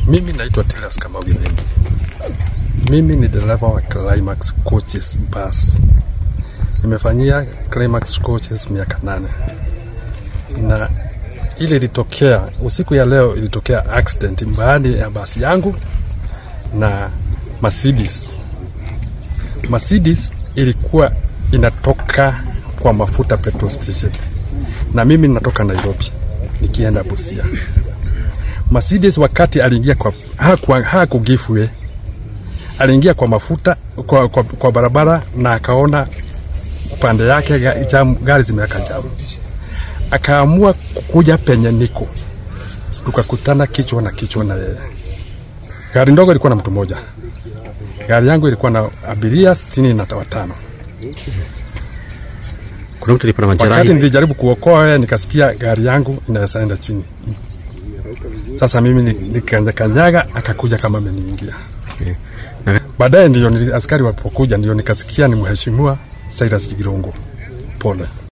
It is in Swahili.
Mimi naitwa Tilas Kamau Githingi. Mimi ni dereva wa Climax Coaches Bus. Nimefanyia Climax Coaches miaka nane, na ile ilitokea usiku ya leo, ilitokea accident mbali ya basi yangu na Mercedes. Mercedes ilikuwa inatoka kwa mafuta petrol station, na mimi natoka Nairobi nikienda Busia. Mercedes wakati aliingia kwa hakuwa hakugifwe, aliingia kwa mafuta kwa, kwa, kwa barabara na akaona pande yake ga- jam, gari zimeweka jamu, akaamua kuja penye niko, tukakutana kichwa na kichwa na yeye. Gari ndogo ilikuwa na mtu mmoja, gari yangu ilikuwa na abiria sitini na watano. Kuna mtu alikuwa na Wakati majeraha. nilijaribu kuokoa yeye, nikasikia gari yangu inaweza enda chini. Sasa mimi ni- nikanyakanyaga, akakuja kama ameniingia. Okay. Na Baadaye ndio nili- askari walipokuja, ndio nikasikia ni mheshimiwa Cyrus Jirongo. Pole.